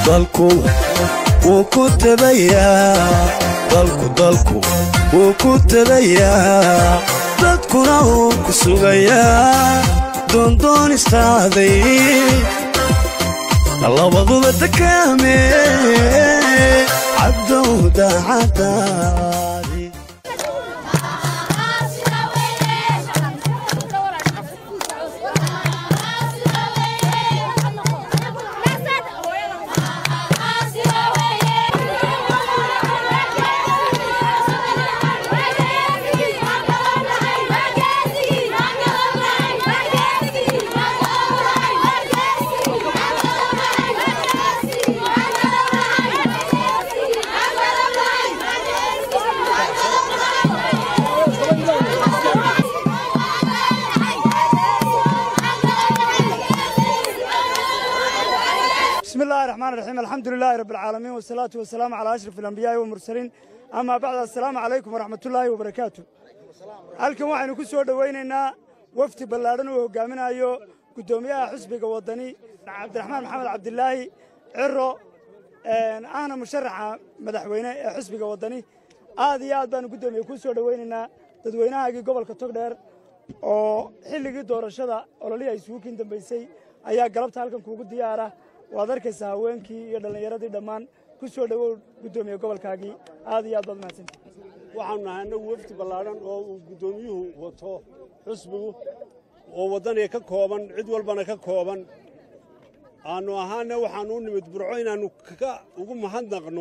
dalku wuu ku tabayaa dalku dalku wuu ku tabayaa dadkuna wuu ku sugayaa doondoonistaaday labaduba takaame cabdow daacadaadi بسم الله الرحمن الرحيم الحمد لله رب العالمين والصلاة والسلام على أشرف الأنبياء والمرسلين أما بعد السلام عليكم ورحمة الله وبركاته halkan waxaynu ku soo dhowaynaynaa wafdi ballaadhan uu hogaaminayo guddoomiyaha xisbiga waddani cabdiraxmaan maxamed cabdilaahi ciro ahna musharaxa madaxweyne ee xisbiga waddani aad iyo aad baanu guddoomiye ku soo dhowaynaynaa dadweynahaagii gobolka togdheer oo xilligii doorashada ololihii ay isugu kiin dambaysay ayaa galabta halkan kuugu diyaara waad arkaysaa haweenkii iyo dhallinyaradii dhammaan ku soo dhowow guddoomiye gobolkaagii aad iyo aad baad mahadsanti waxaanu nahay annagu wafdi ballaadhan oo uu guddoomiyuhu wato xusbigu oo waddaniga ka kooban cid walbana ka kooban aannu ahaana waxaannu u nimid burco inaannu ka ugu mahadnaqno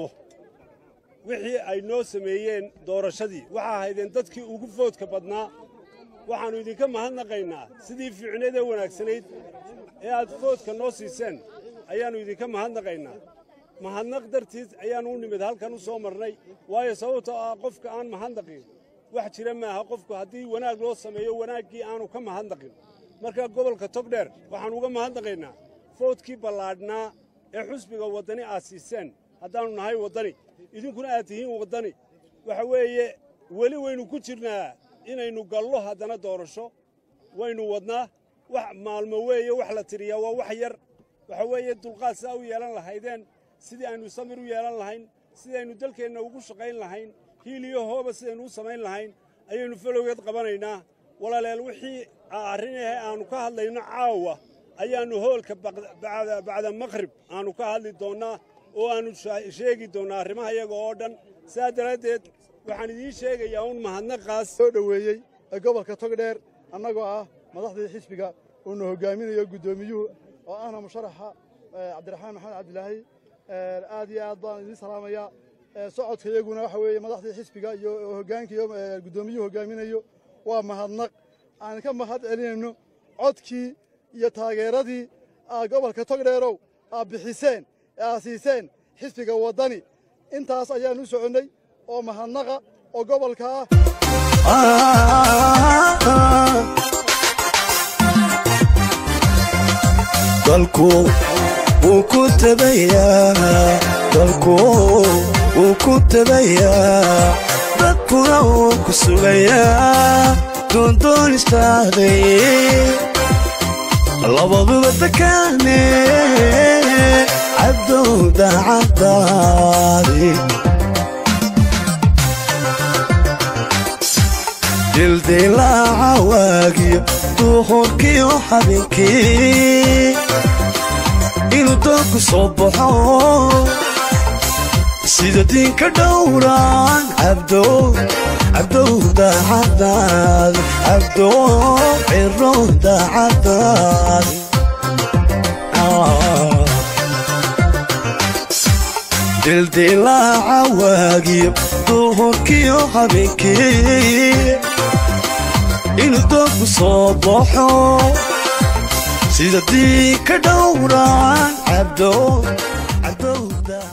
wixii ay noo sameeyeen doorashadii waxa ahaydeen dadkii ugu foodka badnaa waxaannu idinka mahadnaqaynaa sidii fiicneed ee wanaagsanayd ee aad foodka noo siiseen ayaannu idinka mahadnaqaynaa mahadnaq dartiis ayaannu u nimid halkan u soo marnay waayo sababtoo ah qofka aan mahadnaqin wax jira maaha qofku haddii wanaag loo sameeyo wanaaggii aanu ka mahadnaqin marka gobolka togdheer waxaannu uga mahadnaqaynaa foodkii ballaadhnaa ee xusbiga waddani aad siiseen haddaannu nahay waddani idinkuna aad tihiin waddani waxa weeye weli waynu ku jirnaa inaynu gallo haddana doorasho waynu wadnaa wax maalmo weeye wax la tiriyaa waa wax yar waxa weeye dulqaad sidaa u yeelan lahaydeen sidii aynu samir u yeelan lahayn sidii aynu dalkeenna ugu shaqayn lahayn hiil iyo hooba sidaynu u samayn lahayn ayaynu falowgeed qabanaynaa walaaleel wixii arrinahe aannu ka hadlayno caawa ayaannu hoolka bacda maqhrib aannu ka hadli doonnaa oo aannu sheegi doonnaa arrimaha iyaga oo dhan sidaa daraaddeed waxaan idiin sheegayaa un mahadnaqaas soo dhoweeyey ee gobolka togdheer annagoo ah madaxdii xisbiga uuna hogaaminayo guddoomiyuhu oo ahna musharaxa cabdiraxmaan maxamed cabdilaahi aad iyo aad baan idiin salaamayaa socodka iyaguna waxa weeye madaxdii xisbiga iyo hoggaanka iyo guddoomiyuhu hogaaminayo waa mahadnaq aan ka mahad celinayno codkii iyo taageeradii aad gobolka togdheerow aad bixiseen ee aad siiseen xisbiga waddani intaas ayaan u soconnay oo mahadnaqa oo gobolka ah dalku wuu ku tabayaa dalku wuu ku tabayaa dadkuna wuu ku sugayaa doondoonistaaday labaduba takaane cabdow daacadaadi dildilaaca waagiyo duhurkiyo habeenkii inuu doonku soo baxo sida diinka dhowraan cabdow cabdow daacadaadi cabdow ciro daacadaadi dildilaaca waagiyo duhurkiyo habeenkii inuu doonku soo baxo sida diinka dhowraan cabdow cabdow